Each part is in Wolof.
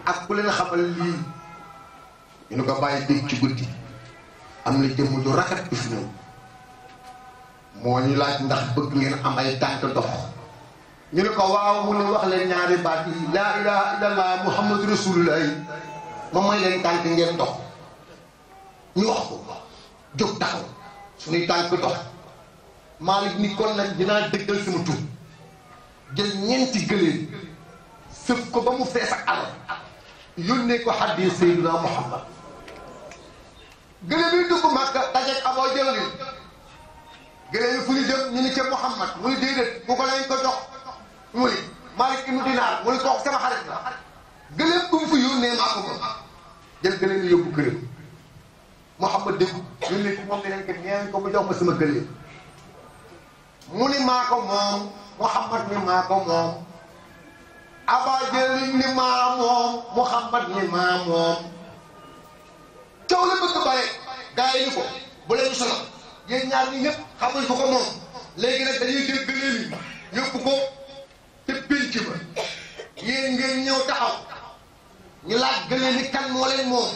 ak ku leen xamal lii ñu ne ko bàyyi dégg ci guddi am na jëmm ju rafet bi fi ñëw moo ñu laaj ndax bëgg ngeen am ay tànk dox ñu ne ko waaw mu ne wax leen ñaari baat yi laa ilaha illallah muhammadu rasulullah moom mooy leen tànk ngeen dox ñu wax ko jóg taxaw suñuy tànk dox Malick ni kon nag dinaa dëggal sama tur jël ñeenti gëléem sëf ko ba mu fees ak alal yónnee ko xaddee Seydina Muhammad gëléem yi dugg Màkka dajeeg Aboo Jahlin gëléem yi fu ñu jëm ñu ni ca Muhammad mu ni déedéet bu ko lañ ko jox mu ni Malick ibnu Dinaar mu ni kooku sama xarit la gëléem bu mu fi yónnee maa ko moom jël gëléem yi yóbbu këram Muhammad dégg yónnee ko moom ne leen ko ñeen ko mu jox ma sama gëléem mu ni maa ko moom Muhammad ni maa ko moom Aba Jahlin ni maa moom Muhammad ni maa moom coow la bëgg bare gars yi ni ko bu leen solo yéen ñaar ñi ñëpp xamuñ ko ko moom léegi nag dañuy jël gëléem yi yóbbu ko te pénc ba yéen ngeen ñëw taxaw ñu laaj gëléem yi kan moo leen moom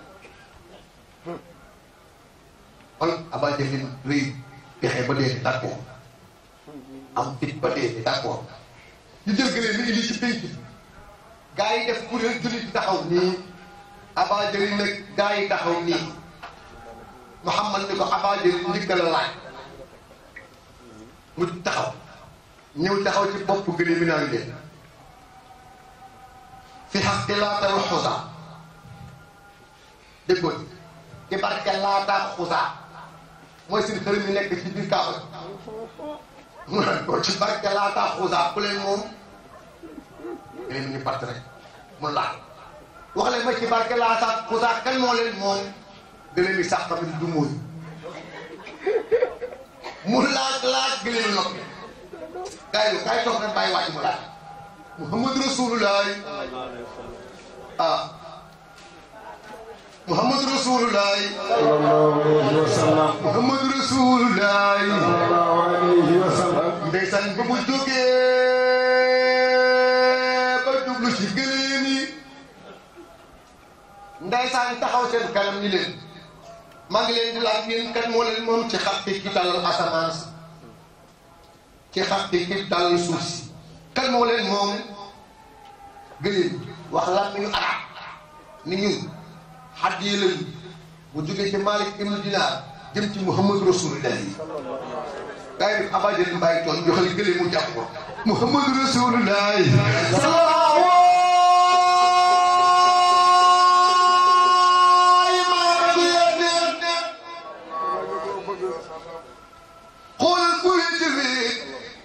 kon Aba Jahlin rëy pexe ba dee d'accord am fit ba dee d'accord ñu jël gëléem yi indi ci pénc bi gars yi def kuréel jullit taxaw nii Aba Jahlin nag gars yi taxaw nii Muhammad ni ko Aba Jahlin njëkk la laaj mu taxaw ñëw taxaw ci bopp gëléem yi naan leen fi xaqi laata wa xusa déggoon ci barke laata ak xusa mooy seen xërëm yi nekk ci biir kaaba mu naan ko ci barke laata ak xusa ku leen moom gëléem ñu part rek mu laaj wax leen ma ci barke laata ak xusa kan moo leen moom gëléem yi sax tamit du mooy mu laaj laaj gëléem yi noppi gars yi gars yi toog rek bàyyi wàcc mu laaj Muhammad Rasulullah ah Muhammad Rasulullah sallallahu alayhi wa sallam Muhammad Rasulullah sallallahu alayhi wa sallam ndeysaan ba mu jógee ba jublu ci gëléem yi ndeysaan taxaw seen kanam ni leen maa ngi leen di laaj yéen kan moo leen moom ci xaqi ki dalal asamaan si ci xaqi ki dalal suuf si kan moo leen moom gëléem wax lan nañu arab ni ñun xaddi lañu bu jógee ci Malik ibnu Dinaar jëm ci Muhammad Rasulullah yi gaa yi Aba Jahlin bàyyi toon joxal gëléem mu jàpp ko Muhammad Rasulullah xoolal bu leen jëfee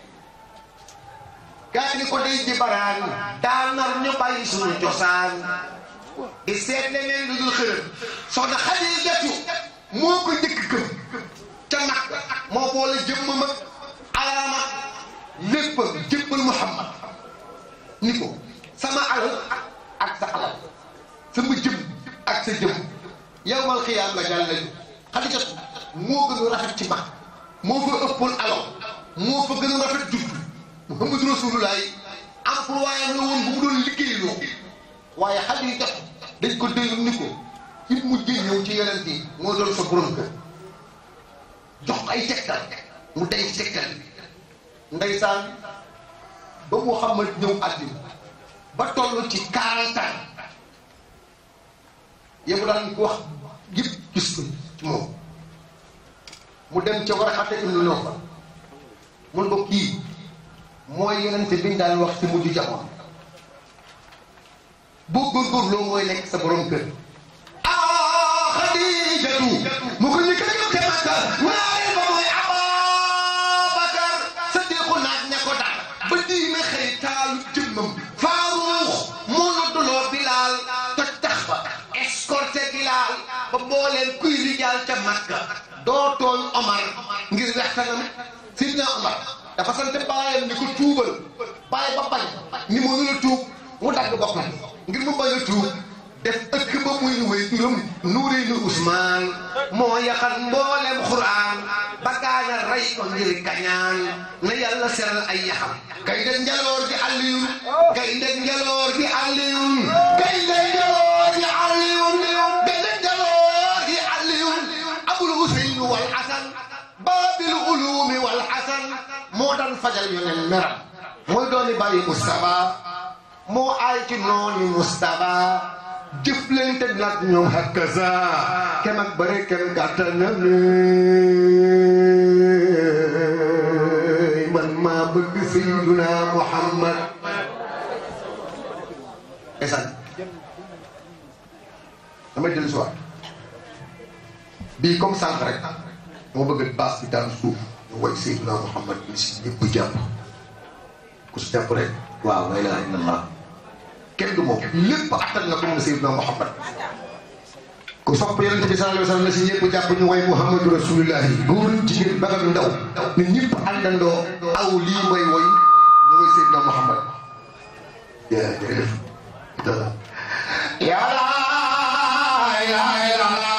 gaa ni ko day jibaraan daa nar ñu bàyyi suñu cosaan di seet leneen lu dul xërëm soxna Xadijatu moo ko njëkk gëm ca nag moo boole jëmmam ak alaama léppam jëmbal Muhammad ni ko sama alal ak sa alal sama jëm ak sa jëm yawmal xiyaam nga jàll lañu Xadijatu moo gën a rafet ci mag moo fa ëppoon alal moo fa gën a rafet judd Muhammad Rasulullah employé la woon bu mu doon liggéeyloo waaye Xadijatu dañ ko déglu ni ko ci mujj ñëw ci yonent yi moo doon sa borom kër jox ko ay tegtal mu day ci tegtal bi ndeysaan ba Muhammad ñëw àddina ba toll ci quarante ans yëpp daan ko wax yëpp gis ko ci moom mu dem ca Waraqata ibnu Nawfal mun ko kii mooy yonent bi ñu daan wax ci mujj jamono boo góorgóorloo mooy nekk sa borom kër ah Xadijatu mu ko ñu ko ñëw te Makka waaye ba mooy Ababakar Sadiqu naaj ña ko daal ba diine xëy taalu jëmmam Faaruux moo nodduloo Bilaal toj tax ba escorté Bilaal ba mbooleen kuy rijaal ca Makka doo tooñ Omar ngir wextanam Sidna Omar dafa sant baayam ni ko tuubal baay ba bañ ni mënu la tuub mu dagg boppam ngir mu bañ a tuub def ëkk ba muy wéy turam nuuri ni Usmaan moo yaxal mboolem Quraan ba gaaña rey ko ngir kañaan na yàlla seral ay yaxam kay de njaloor gi Aliyun kay de njaloor gi Aliyun kay de yoneen meram mooy dooni bàyyi Moustapha moo aay ci nooni Moustapha jëflante nag ñoom hakaza kem ak bëre kem gàttal na lay man maa bëgg Seydina Muhammad esan damay dellu si waat bii comme sànq rek moo bëgg baas bi daan suuf ñu woy Seydina Muhammad bi si ñëpp jàpp ku si jàpp rek waaw la ilaha illallah kenn du moom lépp attan na ko moom Seydina Muhammad ku sopp yonent bi sallallahu alayhi wa sallam na si ñëpp jàpp ñu woy Muhammadu Rasulullahi góor jigéen bagal ndaw ne ñëpp àndandoo aw lii mooy woy ñu woy Seydina Muhammad yaa jërëjëf yaa la ilaha illallah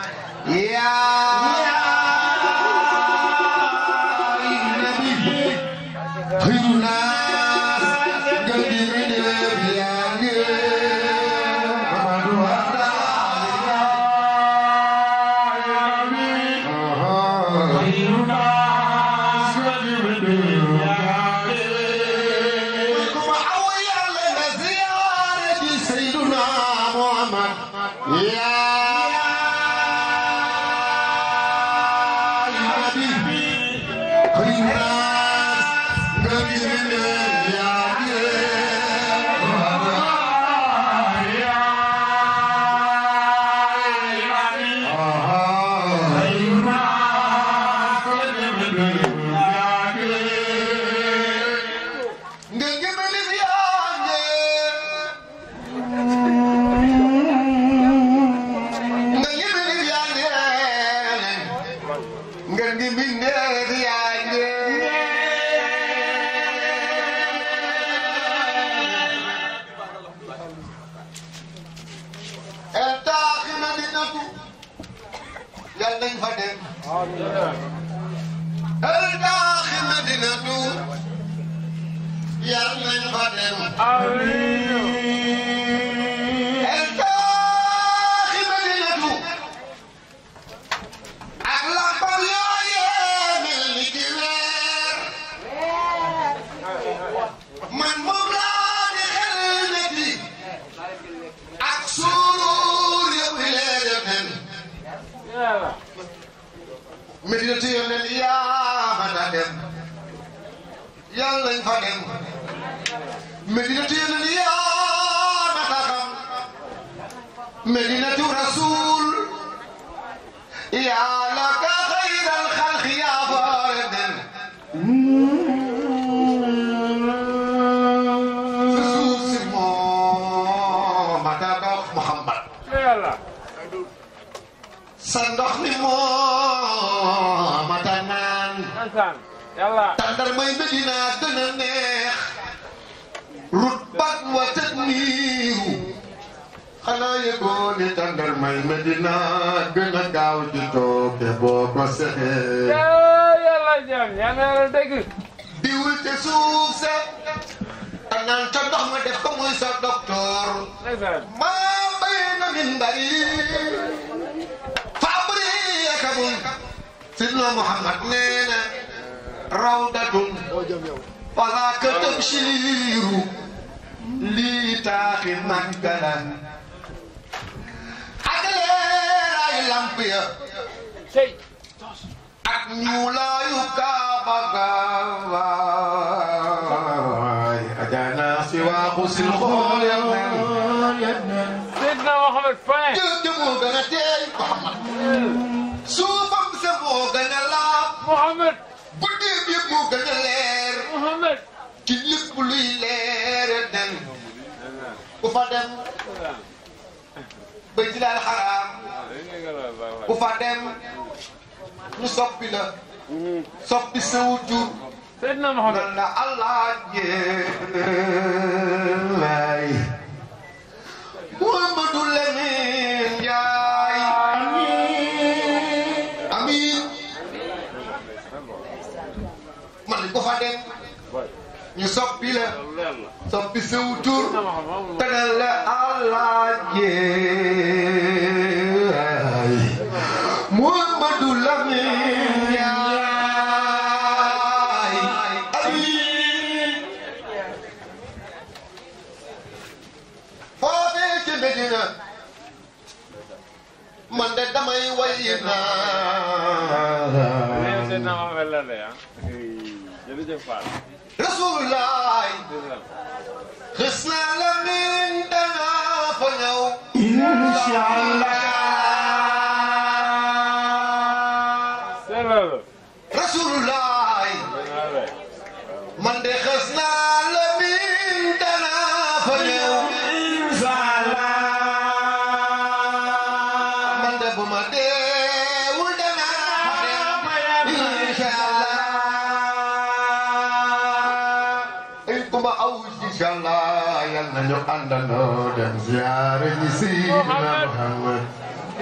nañu àndandoo dem ziyaare ji Seydina Muhammad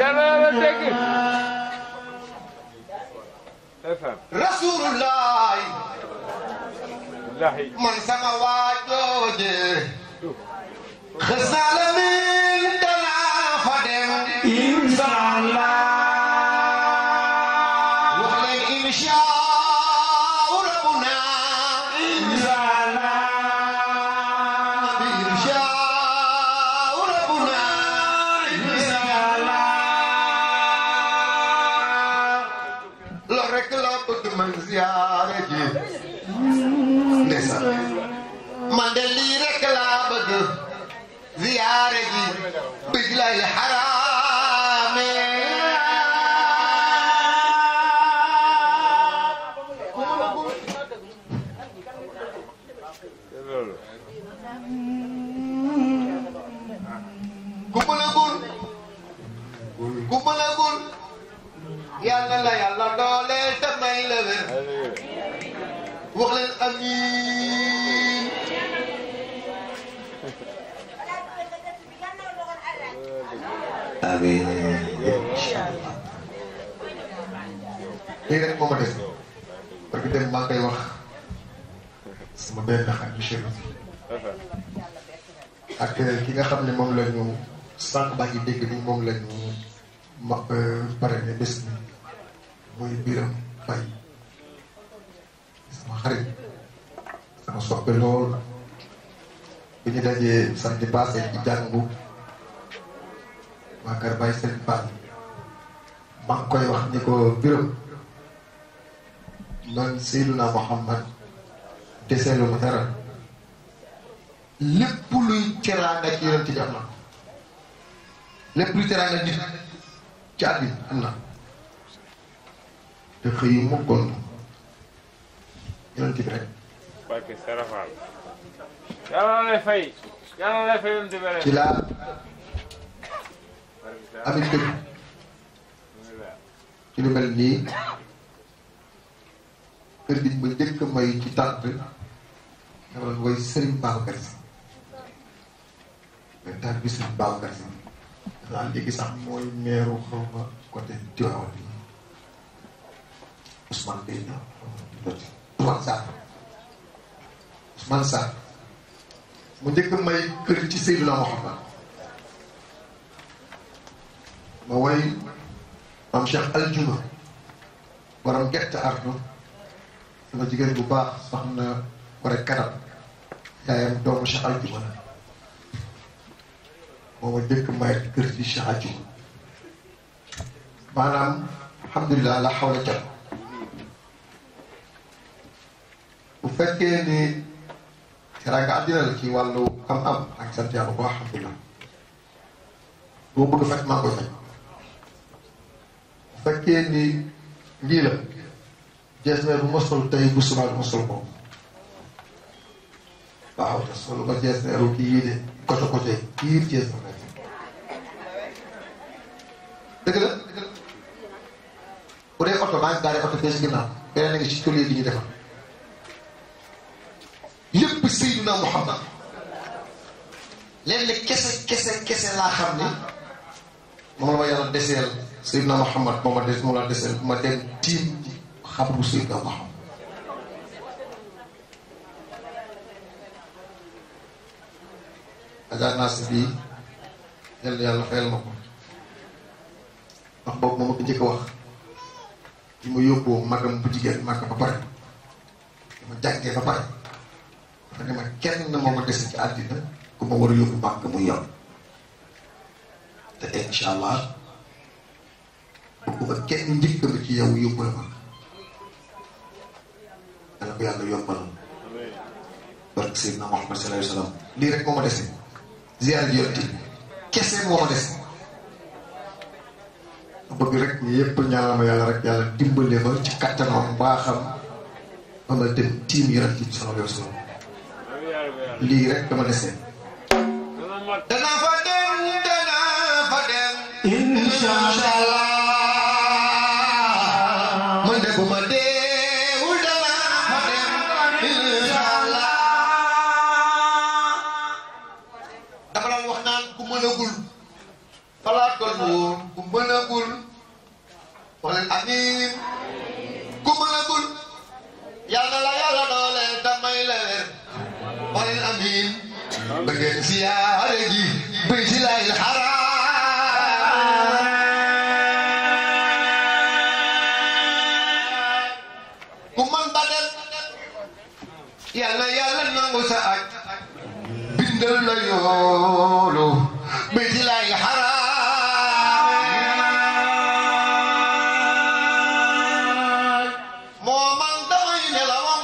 yàlla yàlla dégg FM rasulullah billahi man sama waajooje xës naa la min danaa fa dem Inshallah. wax leen insha rabbuna Inshallah. insha rabbuna loolu rek la bëgg man ziyaare ji ndeysaan man de lii rek laa bëgg ziyaare ji bëj lay xaraame loolu ku mënagul ku mënagul yàlla la yàlla dooleel te may la wér wax leen amiin amiin incha allah lii rek moo ma des parce que dem maa ngi koy wax sama benn xarit monsieur ak ki nga xam ne moom la ñu sànq baa ngi dégg ni moom la ñu ma pare ne bés bi muy biram fay sama xarit sama soppe lool bi ñu dajee samedi passé ci jàngu waa kër Baye Serigne Fall maa ngi koy wax ni ko biram man Seydina Muhammad deseelu ma dara lépp luy teraanga ci yonent bi am na lépp luy teraanga nit ci àddina am na te xëy yu mukkoon yonent bi rek barke Serafal yàlla na lay fay yàlla na lay fay yoon dibere ci laa amit dëgg ci lu mel nii kër gi ba njëkk may ci tànt dama doon woy Serigne Babacar Sy mais tànt bi Serigne Babacar Sy daal léegi sax mooy meeru xaw ma côté Tivaouane bi Ousmane Gueye na Ousmane Sarr Ousmane Sarr mu njëkk may kër ci Seydina Mouhamad ma woy maam Cheikh Aljuma borom gerte ardo sama jigéen bu baax soxna war a kanam yaayam doomu Cheikh Aljuma la moo ma njëkk may kër ci Cheikh Aljuma maanaam alhamdulilah la xaw la jot bu fekkee ni teraanga àddina la ci wàllu am-am ak sant yàlla bu baax alhamdulilah boo bëgg faj maa koy faj bu fekkee ni lii la jees bu ma sol tey bu subaa du ma sol ko waaw te solu ma jees meeru kii yii de koco koco kii jees na nekk dëgg la bu dee oto maa ngi gaaree oto fee si ginnaaw beneen a ngi ci collier gi ñu defar lépp Seydina Muhammad leen kese kese kese laa xam ni moom la ma yàlla deseel Seydina Muhammad moom ma des moom la deseel bu ma dem tiim xabru Seydina Muhammad ajaar naa si bii yal na yàlla fayal ma ko wax boobu moom ma ko njëkk a wax li ma yóbboo magam bu jigéen mag ba pare dama jàngee ba pare dafa ne ma kenn moo ma dese ci àddina ku ma war a yóbbu màgg muy yow te incha allah bu ma kenn njëkk ma ci yow yóbbu la ma dana ko yàlla yombalal barke Seydina Muhammad sallallahu alayhi wa sallam lii rek moo ma dese ziar ji yonti kese moo ma dese ma bëgg rek yépp ñaanal ma yàlla rek yàlla dimbale ma ci kattanam baaxam ba ma dem tiim yonent bi sallallahu alayhi wa sallam lii rek dama dese danaa fa dem danaa fa dem Insha Allah man de bu ma deewul danaa fa dem insha Allah dama daan wax naan ku mënagul falaa toll woon ku mënagul wala amiin ku mënagul yàlla la yàlla dooleel te may la wér wala amiin ba ngeen siyaare ji bay si laay xaraam ku man ba dem yàlla yàlla nangu sa aj bindal la yoolu bay si laay xaraam moo man damay nelawam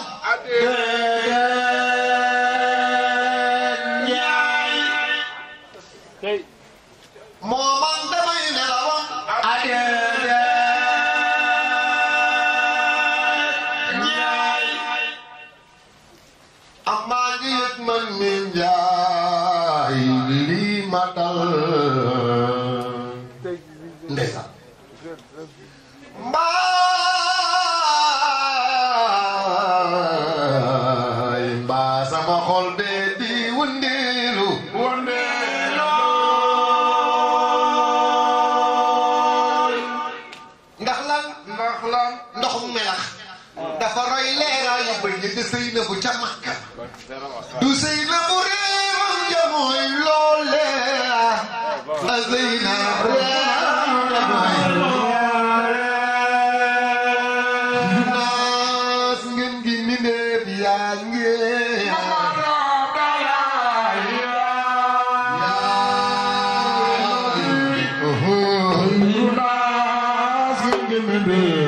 tey moo man damay nelawam amaa ngi yëg man mi njaay lii ma dal ndeysaan mbaay mbaa sama xol bee di wëndeelu ndax lan ndax lan ndoxum melax dafa roy leeraayu bëñ te sëy na bu ca makka du sëy na bu réewam ja mooy loole a sëy na réewam ja mooy naas ngeen gi mindeef yaa ngeen yaa